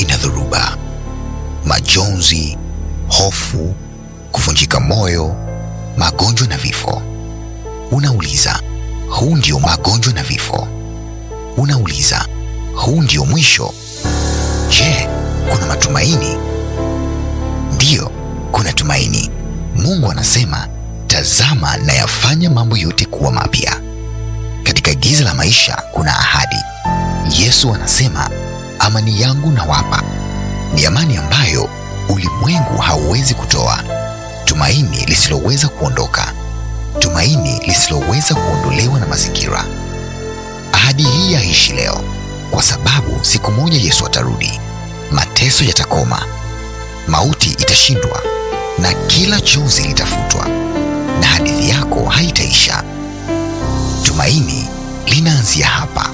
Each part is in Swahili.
ina dhoruba, majonzi, hofu, kuvunjika moyo, magonjwa na vifo. Unauliza, huu ndio magonjwa na vifo? Unauliza, huu ndio mwisho? Je, kuna matumaini? Ndiyo, kuna tumaini. Mungu anasema, tazama nayafanya mambo yote kuwa mapya. Katika giza la maisha kuna ahadi. Yesu anasema, amani yangu nawapa, ni amani ambayo ulimwengu hauwezi kutoa, tumaini lisiloweza kuondoka, tumaini lisiloweza kuondolewa na mazingira. Ahadi hii yaishi leo, kwa sababu siku moja Yesu atarudi, mateso yatakoma, mauti itashindwa, na kila chozi litafutwa, na hadithi yako haitaisha. Tumaini linaanzia hapa.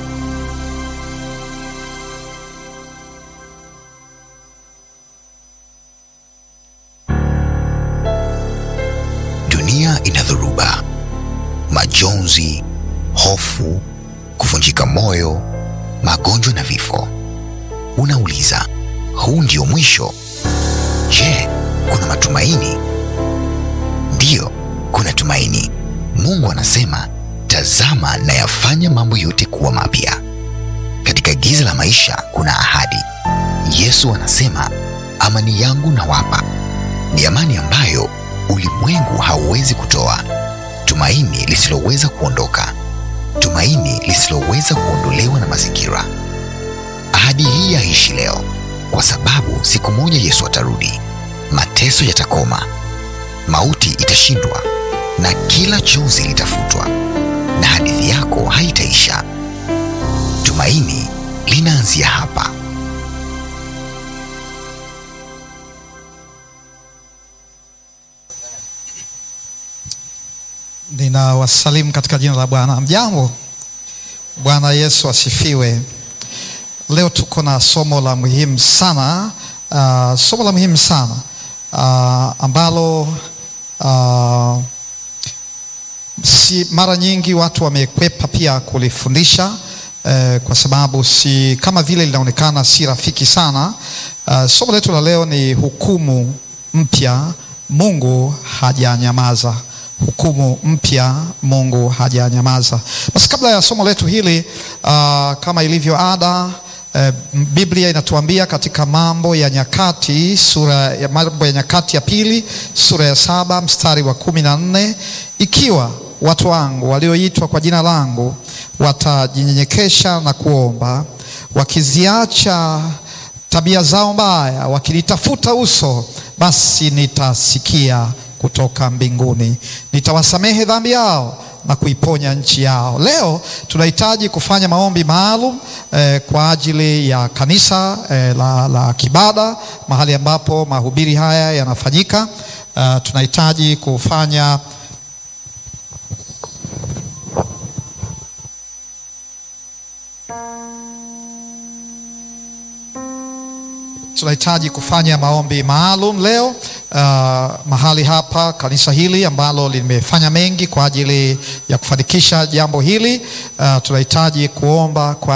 Dunia ina dhoruba, majonzi, hofu, kuvunjika moyo, magonjwa na vifo. Unauliza, huu ndio mwisho? Je, kuna matumaini? Ndiyo, kuna tumaini. Mungu anasema, tazama nayafanya mambo yote kuwa mapya. Katika giza la maisha kuna ahadi. Yesu anasema, amani yangu nawapa, ni amani ambayo ulimwengu hauwezi kutoa, tumaini lisiloweza kuondoka, tumaini lisiloweza kuondolewa na mazingira. Ahadi hii yaishi leo, kwa sababu siku moja Yesu atarudi, mateso yatakoma, mauti itashindwa, na kila chozi litafutwa, na hadithi yako haitaisha. Tumaini linaanzia hapa. Ninawasalimu katika jina la Bwana. Mjambo, Bwana Yesu asifiwe. Leo tuko na somo la muhimu sana uh, somo la muhimu sana uh, ambalo uh, si mara nyingi watu wamekwepa pia kulifundisha eh, kwa sababu si kama vile linaonekana si rafiki sana. Uh, somo letu la leo ni hukumu mpya, Mungu hajanyamaza hukumu mpya, Mungu hajanyamaza. Basi kabla ya somo letu hili uh, kama ilivyo ada uh, Biblia inatuambia katika Mambo ya Nyakati sura ya Mambo ya Nyakati ya pili sura ya saba mstari wa kumi na nne ikiwa watu wangu walioitwa kwa jina langu watajinyenyekesha na kuomba, wakiziacha tabia zao mbaya, wakilitafuta uso, basi nitasikia kutoka mbinguni, nitawasamehe dhambi yao na kuiponya nchi yao. Leo tunahitaji kufanya maombi maalum eh, kwa ajili ya kanisa eh, la, la Kibada, mahali ambapo mahubiri haya yanafanyika. Uh, tunahitaji kufanya tunahitaji kufanya maombi maalum leo uh, mahali hapa kanisa hili ambalo limefanya mengi kwa ajili ya kufanikisha jambo hili uh, tunahitaji kuomba kwa